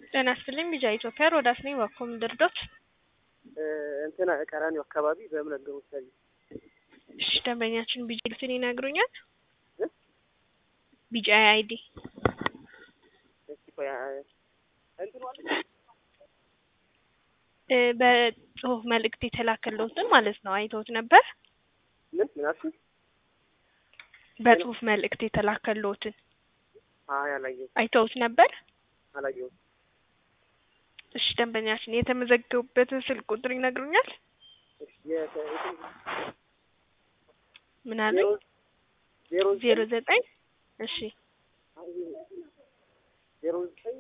ጤና ይስጥልኝ ቢጃ ኢትዮጵያ ሮዳስ ነኝ። በኮም ድርዶት እንትና ቀራኒው አካባቢ በእምነት ግሮሰሪ እሺ፣ ደንበኛችን ቢጃ ልትን ይነግሩኛል። ቢጃ አይዲ እስቲ ቆይ እንትኑ አለ እ በጽሁፍ መልእክት የተላከለውትን ማለት ነው አይተውት ነበር። ምን ምን አልሽኝ? በጽሁፍ መልእክት የተላከለውትን አይ አላየሁም አይተውት ነበር። አላየሁም። እሺ፣ ደንበኛችን የተመዘገቡበትን ስልክ ቁጥር ይነግሩኛል። እሺ የተ- የት- ምን አለኝ? ዜሮ ዜሮ ዘጠኝ እሺ ዜሮ ዘጠኝ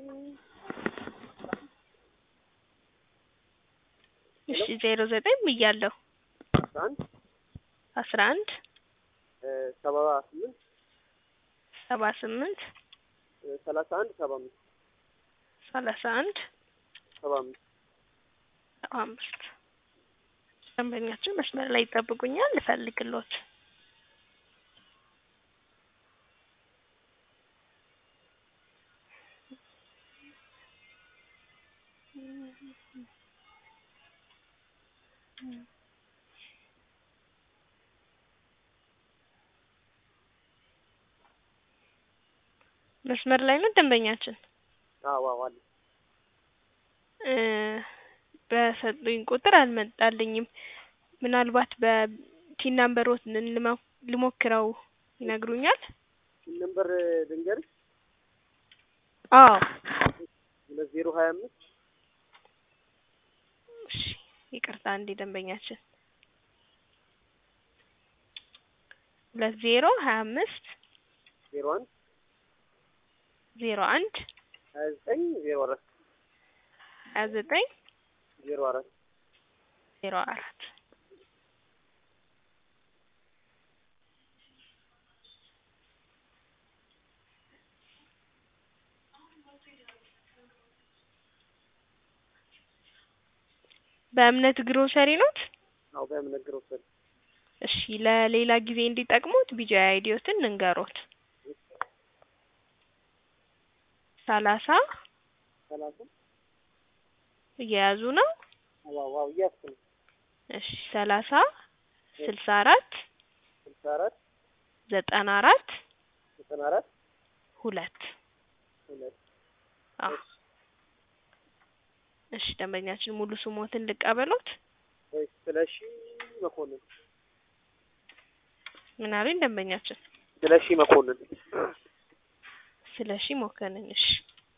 እሺ ዜሮ ዘጠኝ ብያለሁ። አስራ አንድ አስራ አንድ እ ሰባ ስምንት ሰባ ስምንት እ ሰላሳ አንድ ሰባ አምስት ሰላሳ አንድ ሰባ አምስት ሰባ አምስት ደንበኛችን መስመር ላይ ይጠብቁኛል። ልፈልግሎት መስመር ላይ ነው ደንበኛችን አዎ አዎ አለ እ በሰጡኝ ቁጥር አልመጣልኝም። ምናልባት በቲን ናምበሮት ልሞ- ልሞክረው ይነግሩኛል። ነምበር ልንገርሽ አዎ ሁለት ዜሮ ሀያ አምስት እሺ ይቅርታ እንዴ ደንበኛችን ሁለት ዜሮ ሀያ አምስት ዜሮ አንድ ዜሮ አንድ ሀያ ዘጠኝ ዜሮ አራት ሀያ ዘጠኝ ዜሮ አራት ዜሮ አራት በእምነት ግሮሰሪ ኖት? አዎ በእምነት ግሮሰሪ እሺ ለሌላ ጊዜ እንዲጠቅሙት ቢጃ አይዲዮትን እንገሮት ሰላሳ ሰላሳ እየያዙ ነው። ዋው ዋው እያስኩ ነው እሺ ሰላሳ ስልሳ አራት ስልሳ አራት ዘጠና አራት ዘጠና አራት ሁለት ሁለት አዎ እሺ ደንበኛችን ሙሉ ስሞትን ልቀበሎት። ወይ ስለሺ መኮንን ምን አሉኝ ደንበኛችን? ስለሺ መኮንን ስለሺ ሞከንን። እሺ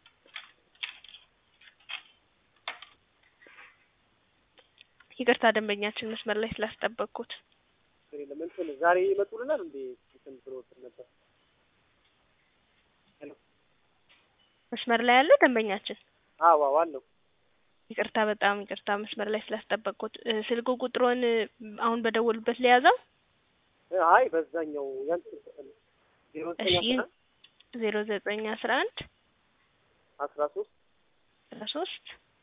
ይቅርታ ደንበኛችን መስመር ላይ ስላስጠበቅኩት። ችግር የለም እንትን ዛሬ ይመጡልናል እንዴ እንትን ብሎ እንትን ነበር መስመር ላይ ያለው ደንበኛችን አዎ አዎ አለው ይቅርታ በጣም ይቅርታ መስመር ላይ ስላስጠበቅኩት። እ፣ ስልክ ቁጥሮን እ፣ አሁን በደወሉበት ሊያዘው እ፣ አይ በዛኛው ያን ስልክ ዜሮ ዘጠኝ እሺ አስራ ዜሮ ዘጠኝ አስራ አንድ አስራ ሶስት አስራ ሶስት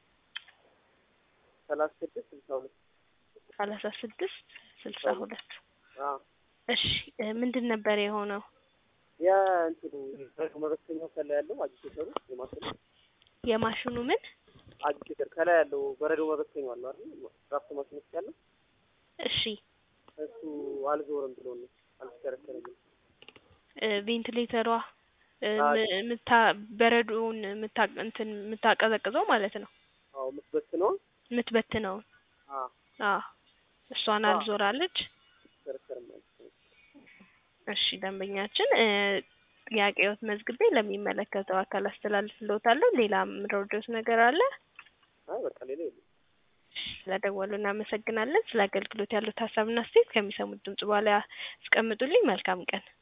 ሰላሳ ስድስት ስልሳ ሁለት ሰላሳ ስድስት ስልሳ ሁለት አዎ እሺ እ፣ ምንድን ነበር የሆነው? ያ እንትኑ በረዶ መበተኛው ከላይ ያለው አጂቴተሩ የማሽኑ የማሽኑ ምን አጂቴተር ከላይ ያለው በረዶ መበተኛው አለው አይደል ራፍቶ ማሽን ውስጥ ያለው እሺ እሱ አልዞርም ብሎ ነው አልተከረከረም እ፣ ቬንቲሌተሯ እ፣ አዎ። ም- ምታ በረዶውን ምታ እንትን የምታቀዘቅዘው ማለት ነው አዎ የምትበትነው የምትበትነውን አዎ አዎ እሷን አዎ። አልዞራለች። አልተከረከረም ማለት ነው እሺ ደንበኛችን እ፣ ጥያቄዎት መዝግቤ ለሚመለከተው አካል አስተላልፍልዎታለሁ። ሌላ ምረዶት ነገር አለ? አይ በቃ ሌላ የለም ስለደወሉ እናመሰግናለን። ስለ አገልግሎት ያሉት ሀሳብና አስተያየት ከሚሰሙት ድምጽ በኋላ ያስቀምጡልኝ። መልካም ቀን።